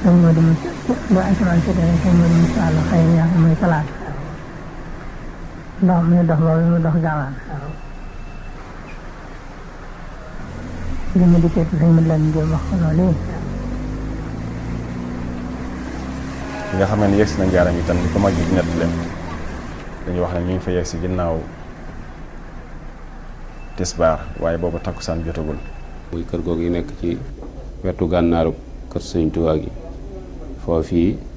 sëñ Modou Moussa lu asamaan si dana sëñ Modou Moussa la xëy na yaa muy talaata ndox muy dox boobu mu dox gaawaan li mu dikkee ci sëñ Modou Lamine Diop wax ko loolu bi nga xam ne yegg si na njaaram itam ni ko mag ji nett leen dañuy wax ne ñu ngi fa yegg si ginnaaw tisbaar waaye boobu takkusaan jotagul muy kër googu yi nekk ci wetu gànnaaru kër sëñ Tuubaa gi foofii